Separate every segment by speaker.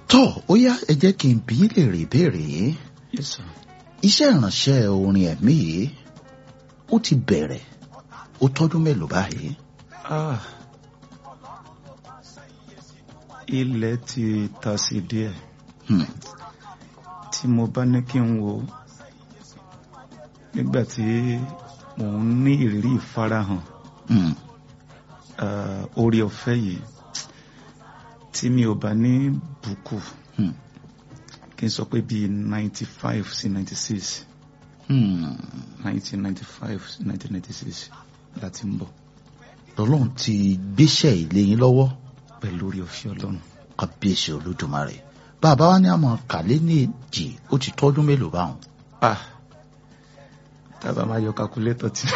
Speaker 1: tó ó yá ẹ jẹ́ kí n bí lè rí ìbéèrè yìí
Speaker 2: yes sir.
Speaker 1: iṣẹ́ ìránṣẹ́ orin ẹ̀mí yìí ó ti bẹ̀rẹ̀ ó tọ́dún mélòó báyìí.
Speaker 2: ah ilẹ̀ ti ta sí díẹ̀
Speaker 1: Hmm.
Speaker 2: tí mo bá ní kí n wo nígbà tí mò ń ní ìrírí ìfarahàn
Speaker 1: Hmm.
Speaker 2: ah, orí ọ̀fẹ́ yìí tí mi ò bá ní bùkù
Speaker 1: Hmm.
Speaker 2: kí n sọ pé bíi ninety five sí ninety six
Speaker 1: Hmm.
Speaker 2: nineteen ninety five sí nineteen ninety six láti ń bọ̀
Speaker 1: lọ́lọ́run ti gbéṣẹ́ ilé yín lọ́wọ́
Speaker 2: pẹ̀lú orí ọ̀fẹ́ ọlọ́run.
Speaker 1: kábíyèsí olódùmarè bàbá wa ní àmọ́ kàlẹ́ ní èjì ó ti tọ́dún mélòó báwọn.
Speaker 2: ah tábà máa yọ kakulétọ̀ tí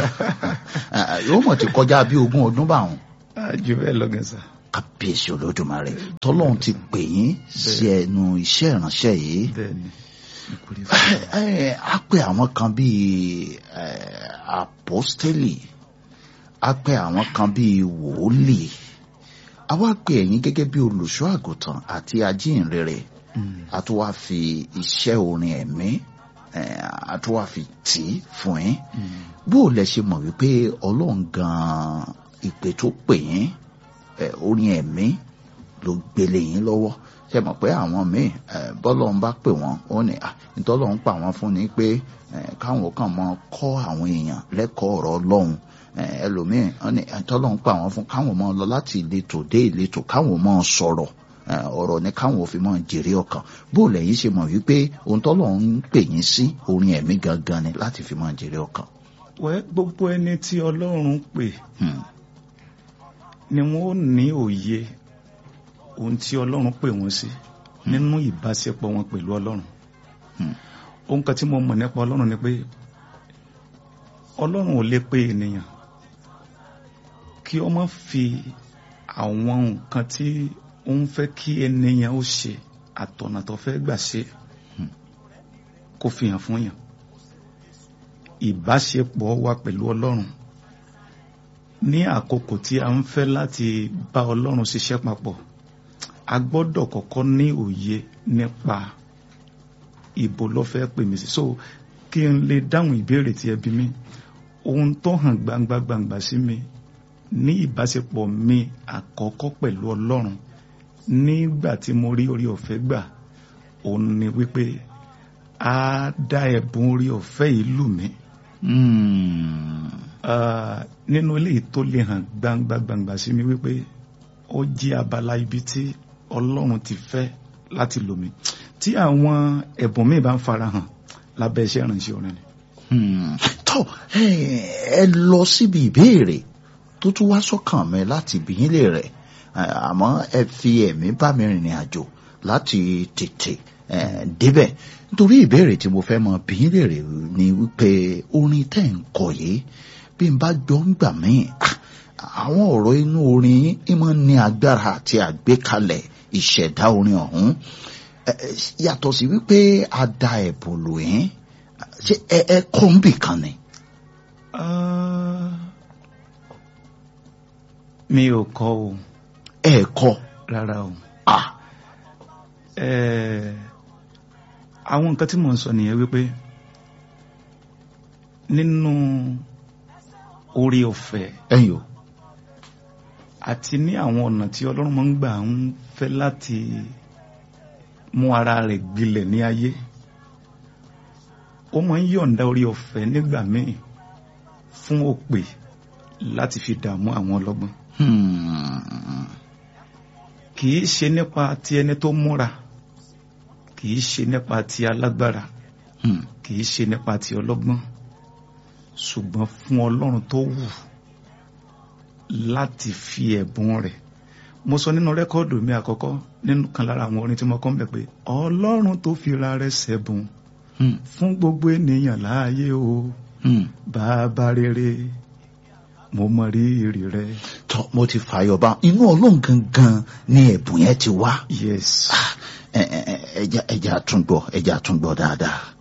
Speaker 1: Ah, yóò mọ̀ ti kọjá bí ogún ọdún báwọn.
Speaker 2: ah jù bẹ́ẹ̀ lọ gẹ̀ẹ́sà.
Speaker 1: kábíyèsí olódùmarè tọ́lọ́run ti pè yín sí ẹnu iṣẹ́ ìránṣẹ́ yìí.
Speaker 2: bẹ́ẹ̀ ni ìkórè
Speaker 1: Ẹ, ẹ, a pè àwọn kan bíi ẹ, apostoli a pè àwọn kan bíi wòólì a wá pè ẹ̀yin gẹ́gẹ́ bí olùṣọ́ àgùntàn àti ajínrere a tún wá fi iṣẹ́ orin ẹ̀mí ẹ, a tún wá fi tì í fún yín bó o lẹ ṣe mọ̀ wípé ọlọ́run gan-an ìpè tó pè yín ẹ, orin ẹ̀mí ló gbélé yín lọ́wọ́ ṣe mọ̀ pé àwọn míì ẹ, bọ́lọ́run bá pè wọ́n ó ní à ìtọ́lọ́run pa wọ́n fún ni pé ẹ, káwọn kàn mọ kọ́ àwọn èèyàn lẹ́kọ̀ọ́ ọ̀rọ̀ ọlọ́run ẹ, ẹlòmíì ó ní ìtọ́lọ́run pa wọ́n fún káwọn mọ lọ láti ìletò dé ìletò káwọn mọ sọ̀rọ̀ ẹ, ọ̀rọ̀ ni káwọn ò fi mọ jèrè ọkàn bó lẹ́yìn ṣe mọ̀ wípé ohun tọ́lọ́run ń pè yín sí orin ẹ̀mí gangan ni láti fi mọ jèrè ọkàn.
Speaker 2: wẹ́ gbogbo ẹni tí ọlọ́run pè
Speaker 1: Hmm.
Speaker 2: ni wọ́n ó ní òye ohun tí ọlọ́run pè wọ́n sí nínú ìbáṣepọ̀ wọn pẹ̀lú ọlọ́run
Speaker 1: Hmm.
Speaker 2: ohun kan tí mo mọ̀ nípa ọlọ́run ni pé ọlọ́run ò lè pe ènìyàn kí ó má fi àwọn nǹkan tí ó ń fẹ́ kí ènìyàn ó ṣe àtọ̀nà tó fẹ́ gbà ṣe
Speaker 1: Hmm.
Speaker 2: kó fi hàn fún yàn ìbáṣepọ̀ wa pẹ̀lú ọlọ́run ní àkókò tí a ń fẹ́ láti bá ọlọ́run ṣiṣẹ́ papọ̀ a gbọ́dọ̀ kọ́kọ́ ní òye nípa ibo ló fẹ́ pè mí sí so kí n lè dáhùn ìbéèrè tí ẹ bí mi ohun tó hàn gbangba gbangba sí mi ní ìbáṣepọ̀ mi àkọ́kọ́ pẹ̀lú ọlọ́run nígbà tí mo rí orí ọ̀fẹ́ gbà òun ni wípé a dá ẹ̀bùn orí ọ̀fẹ́ yìí lù mí
Speaker 1: Hmm.
Speaker 2: Ah, nínú eléyìí tó lè hàn gbangba gbangba sí mi wípé ó jẹ́ abala ibi tí ọlọ́run ti fẹ́ láti lò mí tí àwọn ẹ̀bùn mi bá ń farahàn lábẹ́ iṣẹ́ ìrànṣẹ́ orin ni.
Speaker 1: Hmm. tó ẹ ẹ lọ síbi ìbéèrè tó tún wá sọ́kàn mi láti bìyín lè rẹ̀ àmọ́ ẹ fi ẹ̀mí bá mi rìnrìn àjò láti tètè ẹ, débẹ̀ nítorí ìbéèrè tí mo fẹ́ mọ bìyín lè rẹ̀ ni wípé orin tẹ́ ń kọ yìí bí n bá gbọ́ ń gbà míì ah, àwọn ọ̀rọ̀ inú orin yín máa ń ní agbára àti àgbékalẹ̀ ìṣẹ̀dá orin ọ̀hún ẹ, ẹ, yàtọ̀ sí wípé a da ẹ̀bùn lò yín ṣé ẹ ẹ kọ́ ń bì kan ni.
Speaker 2: Ah, mi ò kọ́ o
Speaker 1: ẹ kọ́
Speaker 2: rárá o
Speaker 1: ah
Speaker 2: Eh, àwọn nǹkan tí mò ń sọ nìyẹn wípé nínú orí ọ̀fẹ́
Speaker 1: ẹ̀yin o
Speaker 2: àti ní àwọn ọ̀nà tí ọlọ́run máa ń gbà ń fẹ́ láti mú ara rẹ̀ gbilẹ̀ ní ayé ó máa ń yọ̀ǹda orí ọ̀fẹ́ nígbà míì fún òpè láti fi dààmú àwọn ọlọ́gbọ́n
Speaker 1: Hmm.
Speaker 2: kì í ṣe nípa ti ẹni tó múra kì í ṣe nípa ti alágbára
Speaker 1: Hmm.
Speaker 2: kì í ṣe nípa ti ọlọ́gbọ́n ṣùgbọ́n fún ọlọ́run tó wù láti fi ẹ̀bùn rẹ̀ mo sọ nínú rẹ́kọ́ọ̀dù mi àkọ́kọ́ nínú kan lára àwọn orin tí mo kọ́ ń bẹ̀ pé ọlọ́run tó fi ra rẹ̀ ṣẹ̀bùn
Speaker 1: Hmm.
Speaker 2: fún gbogbo ènìyàn láàyè o
Speaker 1: Hmm.
Speaker 2: bàbá rere mo mọ rírì rẹ
Speaker 1: tọ́ mo ti fààyọ̀ bá inú ọlọ́run gangan ni ẹ̀bùn yẹn ti wá
Speaker 2: yes
Speaker 1: ẹ ẹ ẹ ẹja ẹja àtúngbọ̀ ẹja àtúngbọ̀ dáadáa.